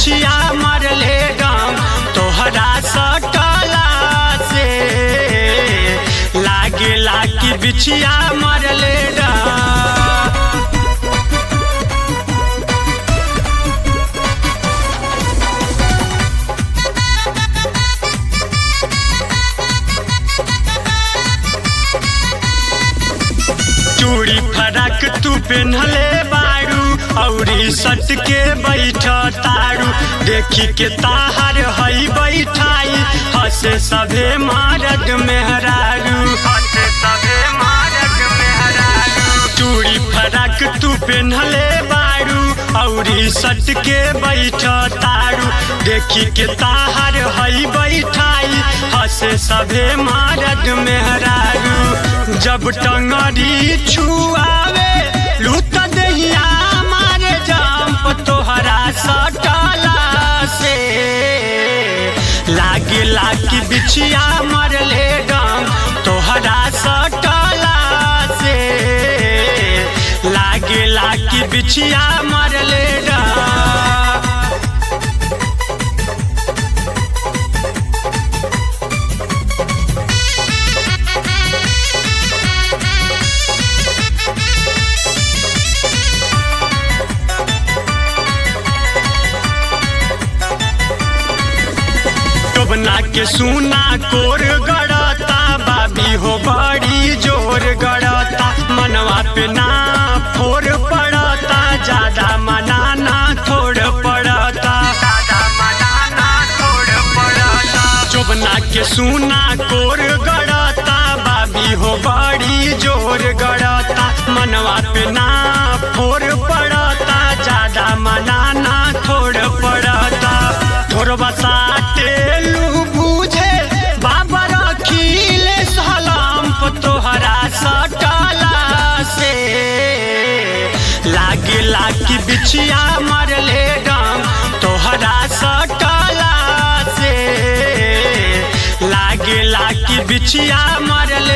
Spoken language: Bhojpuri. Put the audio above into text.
बिछिया मरले डम तोहरा सटला से लागे लागी बिछिया मरले डम चूड़ी फरक तू पेन्हले बारू औरी सट के बैठ तारू देखी के ताहर हई बैठाई हसे सभे मारग मेहरारू हसे सभे मारग मेहरारू चूड़ी फरक तू पेन्हले बारू औरी सट के बैठ तारू देखी के ताहर हई बैठाई हसे सभे मारग मेहरारू जब टंगड़ी छुआवे लूट दहिया मारे जाम तोहरा सटला से लागे लागी बिछिया मरले डम तोहरा सटला से लागे लागी बिछिया मरले डम टोबना के सुना कोर गड़ता बाबी हो बड़ी जोर गड़ता मनवा पे ना फोर पड़ता ज्यादा मनाना थोड़ पड़ता चोबना के सुना कोर गड़ता बाबी हो बड़ी जोर गड़ता मनवा पे ना फोर पड़ता ज्यादा मनाना थोड़ पड़ता थोड़बा साटे लू बुझे बाबा रखीले सलाम तोहरा सटला से लागे लागी बिछिया मरले डम तोहरा सटला से लागे लागी बिछिया मरले